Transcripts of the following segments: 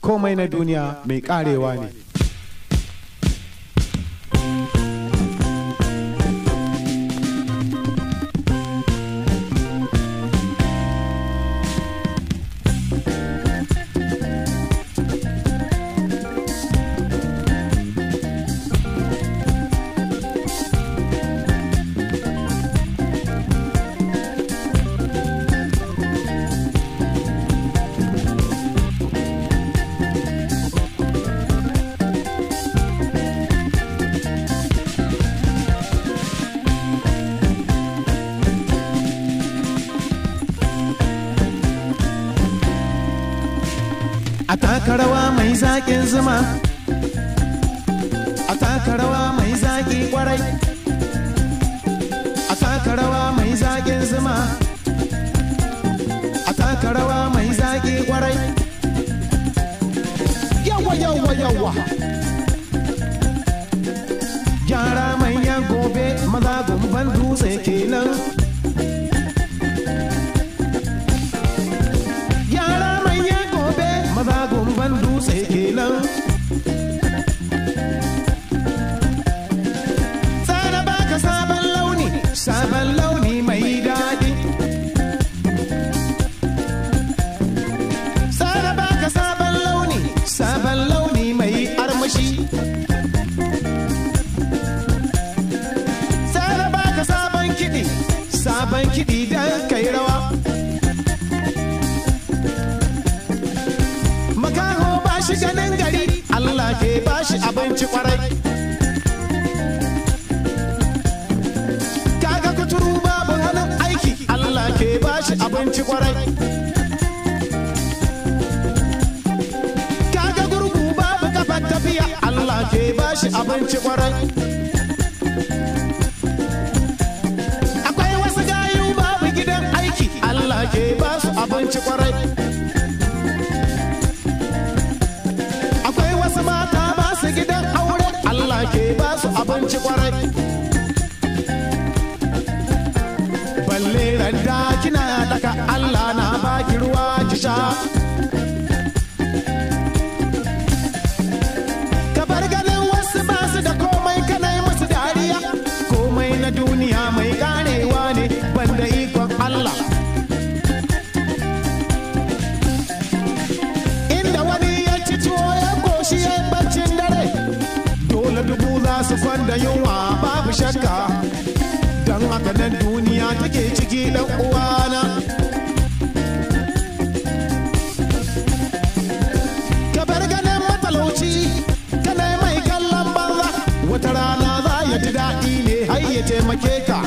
komai na duniya mai karewa ne a taka rawa mai zaƙin zuma a taka rawa mai zaƙi kwarai a taka rawa mai zaƙin zuma a taka rawa mai zaƙi kwarai yawa yawa yawa gyara manyan gobe maza gumban dutse kenan yara manyan gobe maza gumban dutse kenan tsara baka sabon launi sabon launi mai daɗi tsara baka sabon launi sabon launi mai armashi tsara baka sabon kiɗi sabon kiɗi don kai rawa makaho ba shi ganin gari Allah ke ba shi abinci kwarai kaga kuturu babu hannun aiki Allah ke ba shi abinci kwarai kaga gurgu babu kafar tafiya Allah ke ba shi abinci kwarai akwai wasu gayu babu gidan aiki Allah ke ba su abinci kwarai akwai wasu mata ba su gidan aure Allah ke ba su abinci kwarai balle randa kina daka Allah na baki ruwa ki sha ka bar ganin wasu ba su da komai kana yi musu dariya komai na duniya mai karewa ne banda ikon Allah inda wani ya ci tuwo ya koshi ya yi baccin dare dole dubu za su kwanda yunwa babu shakka don haka nan duniya take ciki dan uwana ka bar ganin matalauci kana mai kallon banza wata rana za ya ji daɗi ne har ya taimake ka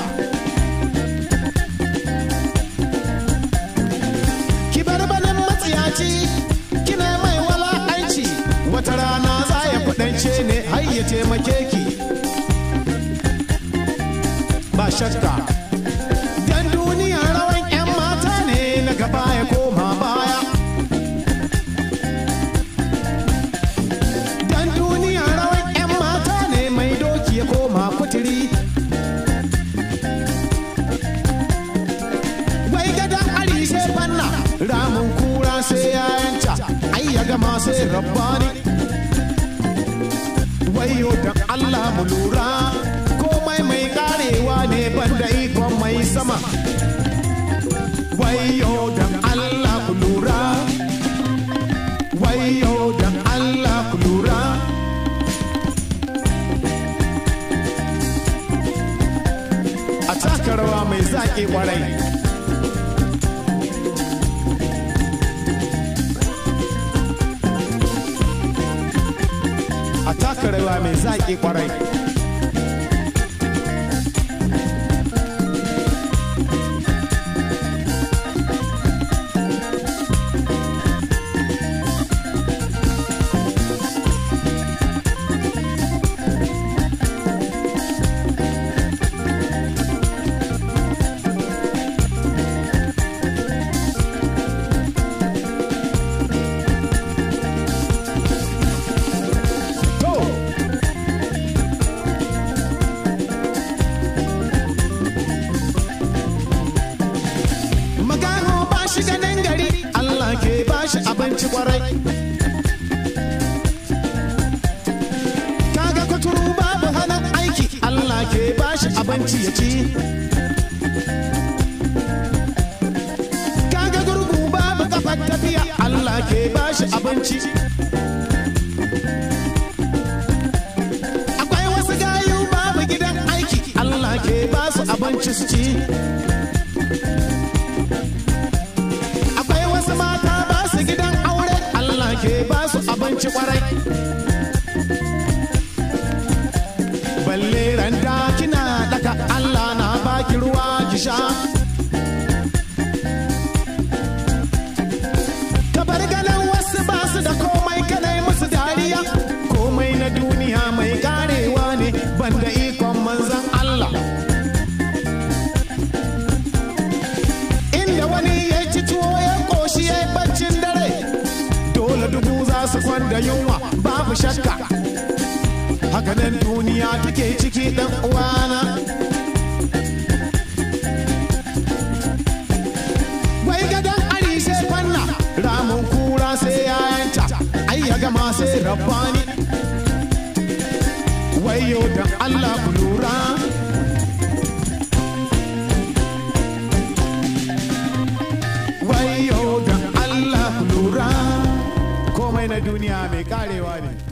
ki bar banin matsiyaci kina mai wala'anci wata rana za ya kudance ne har ya taimake ki ba shakka dan duniya rawan 'yan mata ne na gaba ya koma baya dan duniya rawan 'yan mata ne mai doki ya koma kuturi wai gadon ari sai fanna ramin kura sai yayanta ai ya gama sai rabbani wayo da Allah mu lura komai mai karewa ne banda ikon mai sama wayo da Allah ku lura wayo da Allah ku lura a taka rawa mai zaƙi kwarai a taka rawa mai zaƙi kwarai to abinci ya ci kaga gurgu babu kafar tafiya Allah ke bashi abinci akwai wasu gayu babu gidan aiki Allah ke basu abinci su ci akwai wasu mata basu gidan aure Allah ke basu abinci kwarai balle randa kina daka Allah na baki ruwa ki sha ka bar ganin wasu ba su da komai kanai musu dariya komai na duniya mai karewa ne banda ikon manzan Allah inda wani ya ci tuwo ya koshi ya baccin dare dole dubu za su kwanda yunwa babu shakka hakanan duniya take ciki dan uwana wai gadon ari sai fanna ramin kura sai yayanta ai ya gama sai rabbani wayo da Allah ku lura wayo da Allah ku lura komai na duniya mai karewa ne